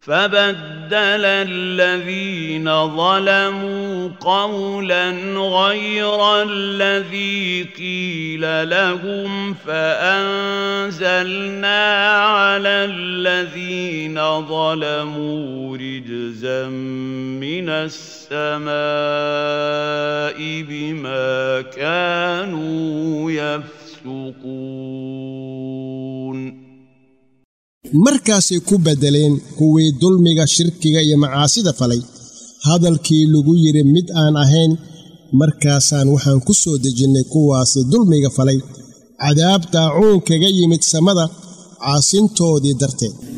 فبدل الذين ظلموا قولا غير الذي قيل لهم فانزلنا على الذين ظلموا رجزا من السماء بما كانوا يفسقون markaasay ku beddeleen kuwii dulmiga shirkiga iyo macaasida falay hadalkii lagu yidhi mid aan ahayn markaasaan waxaan ku soo dejinnay kuwaasi dulmiga falay cadaab daacuun kaga yimid samada caasintoodii darteed